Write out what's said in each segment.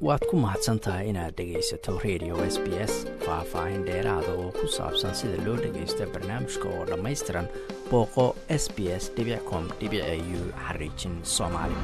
waad ku mahadsan tahay inaad dhegaysato radio s b s faah-faahin dheeraada oo ku saabsan sida loo dhagaysto barnaamijka oo dhammaystiran booqo s b s com u xariijin soomaali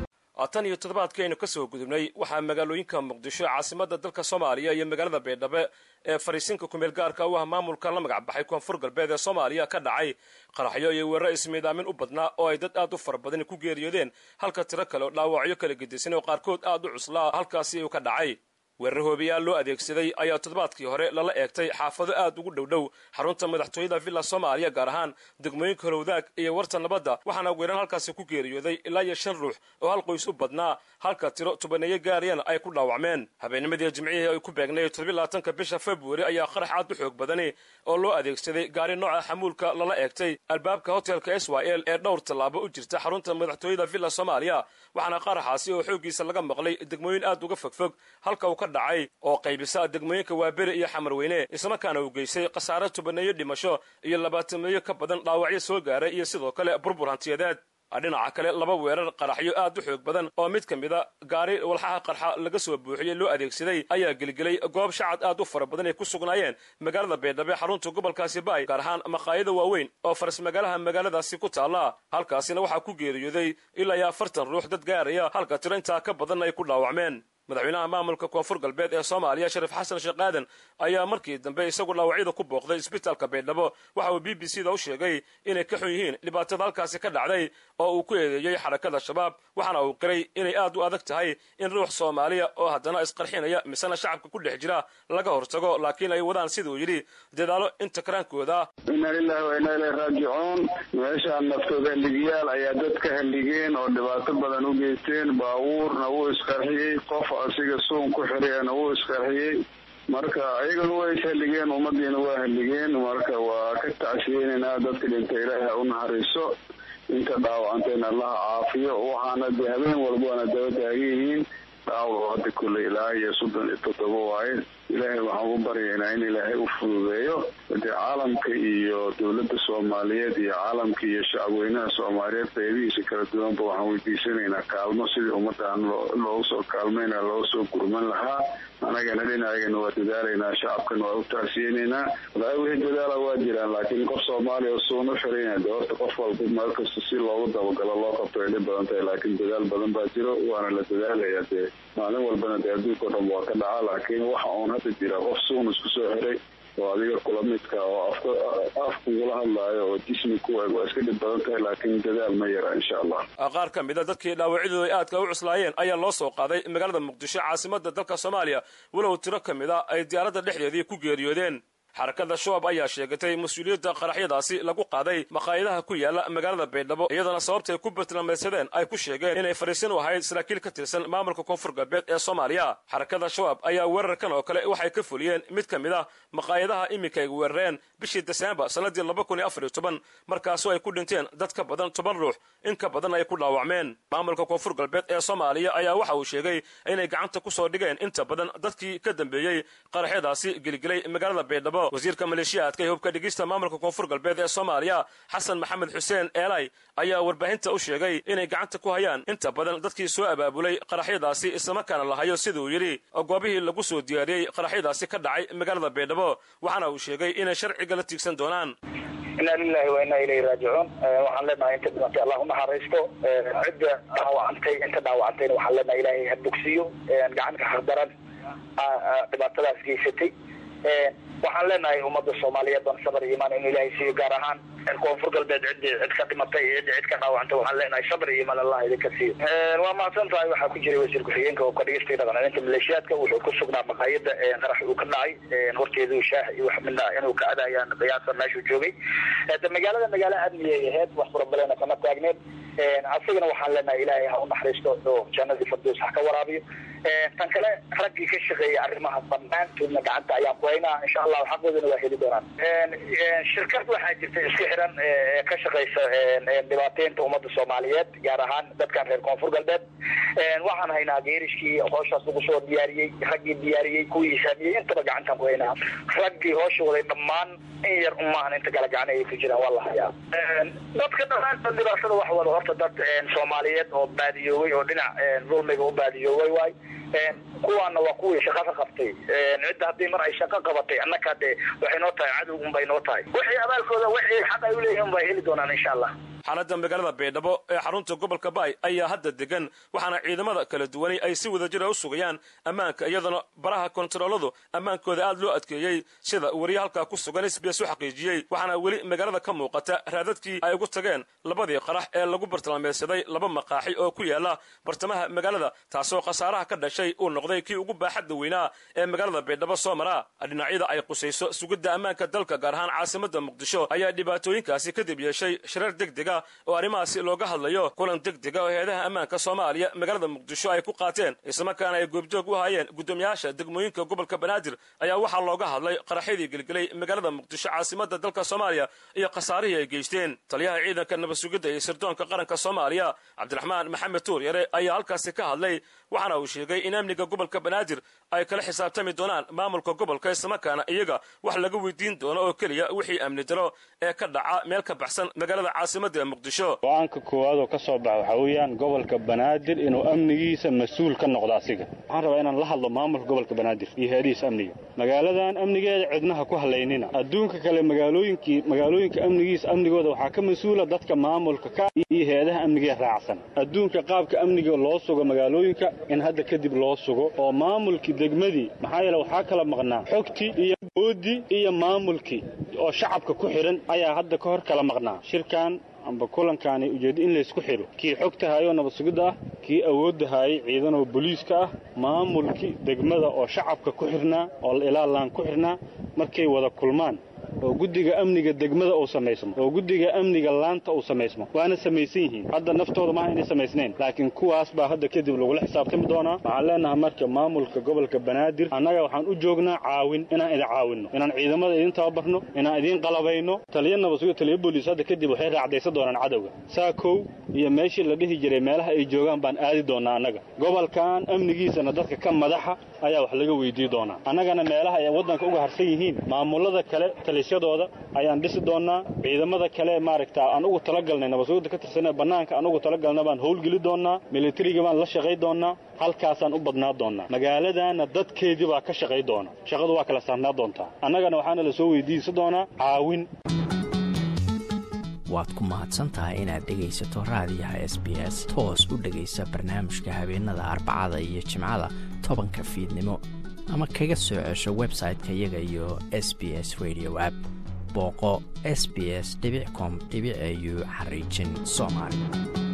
tan iyo toddobaadkaynu ka soo gudubnay waxaa magaalooyinka muqdisho caasimadda dalka soomaaliya iyo magaalada baydhabo ee fariisinka kumeel gaarka u ah maamulka la magac baxay koonfur galbeed ee soomaaliya ka dhacay qaraxyo iyo weeraro ismiidaamin u badnaa oo ay dad aad u fara badan ku geeriyoodeen halka tiro kale oo dhaawacyo kala gedisan oo qaarkood aad u cuslaa halkaasi uu ka dhacay weerar hoobiyaal loo adeegsaday ayaa toddobaadkii hore lala eegtay xaafado aad ugu dhowdhow xarunta madaxtooyada villa soomaaliya gaar ahaan degmooyinka holowdaag iyo warta nabadda waxaana weeran halkaasi ku geeriyooday ilaa iyo shan ruux oo hal qoys u badnaa halka tiro tobaneeyo gaariyana ay ku dhaawacmeen habeennimadii jimcihii ay ku beegnay toddobylabaatanka bisha februari ayaa qarax aad u xoog badani oo loo adeegsaday gaari nooca xamuulka lala eegtay albaabka hotelka s y l ee dhowr tallaabo u jirta xarunta madaxtooyada villa soomaaliya waxaana qaraxaasi oo xooggiisa laga maqlay degmooyin aad uga fogfog halka uu ka dhacay oo qaybisa degmooyinka waaberi iyo xamarweyne islamarkaana uu geystay khasaare tobaneeyo dhimasho iyo labaatameeyo ka badan dhaawacyo soo gaaray iyo sidoo kale burbur hantiyadeed dhinaca kale laba weerar qaraxyo aad u xoog badan oo mid ka mida gaari walxaha qarxa laga soo buuxiyey loo adeegsaday ayaa gelgelay goob shacad aad u fara badan ay ku sugnaayeen magaalada baydhabo xarunta gobolkaasi baay gaar ahaan maqaayada waaweyn oo faras magaalaha magaaladaasi ku taalla halkaasina waxaa ku geeriyooday ilaa iyo afartan ruux dad gaaraya halka tiro intaa ka badan ay ku dhaawacmeen madaxweynaha maamulka koonfur galbeed ee soomaaliya shariif xasan sheekh aadan ayaa markii dambe isagu dhaawacyada ku booqday isbitaalka baydhabo waxa uu b b c da u sheegay inay ka xun yihiin dhibaatada halkaasi ka dhacday oo uu ku eedeeyey xarakada shabaab waxaana uu qiray inay aad u adag tahay in ruux soomaaliya oo haddana isqarxinaya misena shacabka ku dhex jira laga hortago laakiin ay wadaan siduu yidhi dadaalo inta karaankooda inna lilahi wa inna ilay raajicuun meeshaan naftooda halligiyaal ayaa dad ka halligeen oo dhibaato badan u geysteen baabuurna wuu isqarxiyey qof asiga suun ku xiriyana wuu isqarxiyey marka ayagana waa ishalligeen ummadiina waa halligeen marka waa ka tacsiyeynaynaa dadka dhinta ilaahi ha u naxariiso inta dhaawacantayna allaha caafiyo waxaana dee habeen walbana daba taagan yihiin dhaawacu hadda kulle ilaa iyo soddon iyo toddoba waaye ilaahay waxaan ugu baryaynaa in ilaahay u fududeeyo dee caalamka iyo dowladda soomaaliyeed iyo caalamka iyo shacabweynaha soomaaliyeed qeybihiisa kala duwanba waxaan weydiisanaynaa kaalmo sidii ummadaan loogu soo kaalmayna looga soo gurman lahaa anagana dhinacagana waa dadaalaynaa shacabkana waa u tacsiyeynaynaa walaa wixii dadaala waa jiraan laakiin qof soomaaliya oo suun u xirayna de horta qof walba meel kasta si loogu dabagalo loo qabto ay dhib badan tahay laakiin dadaal badan baa jiro waana la dadaalaya dee maalin walbana dee adduunka o dhan waa ka dhaca laakiin waxa uun hadda jira qof suun isku soo xiray oo adiga kula midka oo afka afkugula hadlaayo oo jismi ku eg waa iska dhib badan tahay laakiin dadaal ma yara insha allah qaar ka mid a dadkii dhaawacyadooda ay aadka u cuslaayeen ayaa loo soo qaaday magaalada muqdisho caasimada dalka soomaaliya walow tiro ka mid a ay diyaaradda dhexdeedii ku geeriyoodeen xarakada shabaab ayaa sheegatay mas-uuliyadda qaraxyadaasi lagu qaaday maqaayadaha ku yaala magaalada baydhabo iyadana sababtay ku bartilmaameedsadeen ay ku sheegeen inay fariisin u ahayd saraakiil ka tirsan maamulka koonfur galbeed ee soomaaliya xarakada shabaab ayaa weerarkan oo kale waxay ka fuliyeen mid ka mid ah maqaayadaha iminka ay weerareen bishii deseembar sannadii laba kun iyo afar iyo toban markaasoo ay ku dhinteen dad ka badan toban ruux in ka badan ay ku dhaawacmeen maamulka koonfur galbeed ee soomaaliya ayaa waxa uu sheegay inay gacanta ku soo dhigeen inta badan dadkii ka dambeeyey qaraxyadaasi gelgelay magaalada baydhabo wasiirka maleeshiyaadka ee hubka dhigista maamulka koonfur galbeed ee soomaaliya xasan maxamed xuseen eelay ayaa warbaahinta u sheegay inay gacanta ku hayaan inta badan dadkii soo abaabulay qaraxyadaasi islamarkaana la hayo siduu yidhi goobihii lagu soo diyaariyey qaraxyadaasi ka dhacay magaalada baydhabo waxaana uu sheegay inay sharciga la tiigsan doonaan inna lilahi wa inna ilayhi raajicuun waxaan leenahay inta dhimatay allah u naxariisto cidda dhaawacantay inta dhaawacantayna waxaan leenahay ilaahay ha bogsiyo gacanka xaqdaran dhibaatadaas geysatay waxaan leenahay ummadda soomaaliyeed baan sabar iyo imaan inu ilaahay siiyo gaar ahaan koonfur galbeed ciddii cid ka dhimatay iyo ciddii cid ka dhaawacantay waxaan leenahay sabr iyo imaan allah idinka siiyo waa mahadsan tahay waxaa ku jiray wasiir ku-xigeenka oo ka dhigistay dhaqancelinta maleeshiyaadka wuxuu ku sugnaa maqaayada qarax uu ka dhacay horteedu shaah iyo wax midna inuu ka adayaan qiyaasa meeshuu joogay de magaalada magaalo amniyay ahayd wax furabalena kama taagneed asagana waxaan leenahay ilaahay ha u naxariisto oo jannadii fardoos ha ka waraabiyo tan kale raggii ka shaqeeyay arrimaha dhammaantoodna gacanta ayaan ku haynaa insha allahu xaqoodana waa heli doonaan shirkad waxaa jirta isku xiran ka shaqeysa dhibaateynta ummadda soomaaliyeed gaar ahaan dadkan reer koonfur galbeed waxaan haynaa geerishkii hooshaas lagu soo diyaariyey raggii diyaariyey kuwii hisaamiyey intaba gacantaan ku haynaa raggii hoosha waday dhammaan in yar umaahan inta kale gacana ay ku jiraan waa la hayaa dadka dhammaantood dhibaatada wax wada horta dad soomaaliyeed oo baadiyoobay oo dhinac dulmiga u baadiyoobay waay kuwaana waa kuwii shaqa ka qabtay cidda haddii mar ay shaqo qabatay annaka dee waxay noo tahay cadow unbay noo tahay wixii abaalkooda wixii xaq ay uleeyihin bay heli doonaan insha allah xaaladda magaalada baydhabo ee xarunta gobolka baay ayaa hadda degan waxaana ciidamada kala duwani ay si wada jira u sugayaan ammaanka iyadana baraha kontarooladu ammaankooda aad loo adkeeyey sida wariye halkaa ku sugan sbs u xaqiijiyey waxaana weli magaalada ka muuqata raadadkii ay ugu tageen labadii qarax ee lagu bartilmaameysaday laba maqaaxi oo ku yaala bartamaha magaalada taasoo khasaaraha ka dhashay uu noqday kii ugu baaxadda weynaa ee magaalada baydhabo soo mara dhinacyada ay qusayso sugidda ammaanka dalka gaar ahaan caasimadda muqdisho ayaa dhibaatooyinkaasi kadib yeeshay shirar degdega oo arrimahaasi looga hadlayo kulan degdega oo hay-adaha ammaanka soomaaliya magaalada muqdisho ay ku qaateen islamarkaana ay goobjoog u hayeen guddoomiyaasha degmooyinka gobolka banaadir ayaa waxaa looga hadlay qaraxyadii gelgelay magaalada muqdisho caasimadda dalka soomaaliya iyo khasaarihii ay geysteen taliyaha ciidanka nabad sugidda iyo sirdoonka qaranka soomaaliya cabdiraxmaan maxamed tuur yare ayaa halkaasi ka hadlay waxaana uu sheegay in amniga gobolka banaadir ay kala xisaabtami doonaan maamulka gobolka islamarkaana iyaga wax laga weydiin doono oo keliya wixii amni daro ee ka dhaca meel ka baxsan magaalada caasimadda ee muqdisho go-aanka koowaad oo ka soo baxa waxaa weeyaan gobolka banaadir inuu amnigiisa mas-uul ka noqdo asiga waxaan rabaa inaan la hadlo maamulka gobolka banaadir iyo hay-adihiisa amniga magaaladan amnigeeda cidnaha ku halaynina adduunka kale magaalooyinkii magaalooyinka amnigiisa amnigooda waxaa ka mas-uula dadka maamulka ka iyo hay-adaha amnigeeda raacsan adduunka qaabka amniga loo sugo magaalooyinka in hadda kadib loo sugo oo maamulkii degmadii maxaa yeele waxaa kala maqnaa xogtii iyo boodii iyo maamulkii oo shacabka ku xidhan ayaa hadda ka hor kala maqnaa shirkan amba kulankaani ujeeddo in laysku xidho kii xogta haayoo nabad sugidda ah kii awoodda haayay ciidanoo boliiska ah maamulkii degmada oo shacabka ku xidhnaa oo ilaalaan ku xidhnaa markay wada kulmaan oo guddiga amniga degmada uu samaysmo oo guddiga amniga laanta uu samaysmo waana samaysan yihiin hadda naftooda maaha inay samaysnayn laakiin kuwaas baa hadda kadib lagula xisaabtami doonaa waxaan leenahay marka maamulka gobolka banaadir annaga waxaan u joognaa caawin inaan idin caawinno inaan ciidamada idin tababarno inaan idiin qalabayno taliya nabadsuga taliya booliis hadda kadib waxay raacdaysan doonaan cadowga saakow iyo meeshii la dhihi jiray meelaha ay joogaan baan aadi doonaa annaga gobolkan amnigiisana dadka ka madaxa ayaa wax laga weydii doonaa annagana meelaha ay waddanka uga harsan yihiin maamulada kale talisyadooda ayaan dhisi doonnaa ciidamada kale maaragta aan ugu talagalnay nabadsugidda ka tirsanee bannaanka aan ugu talagalna baan howlgeli doonnaa militariga baan la shaqay doonnaa halkaasaan u badnaa doonnaa magaaladaana dadkeedii baa ka shaqay doona shaqadu waa kala saarnaa doontaa annagana waxaana la soo weydiisa doonaa caawin waad ku mahadsan tahay inaad dhegaysato raadiyaha s b s toos u dhegaysa barnaamijka habeenada arbacada iyo jimcada tobanka fiidnimo ama kaga soo cesho website-ka iyaga iyo s b s radio app booqo s b s com au xariijin soomaali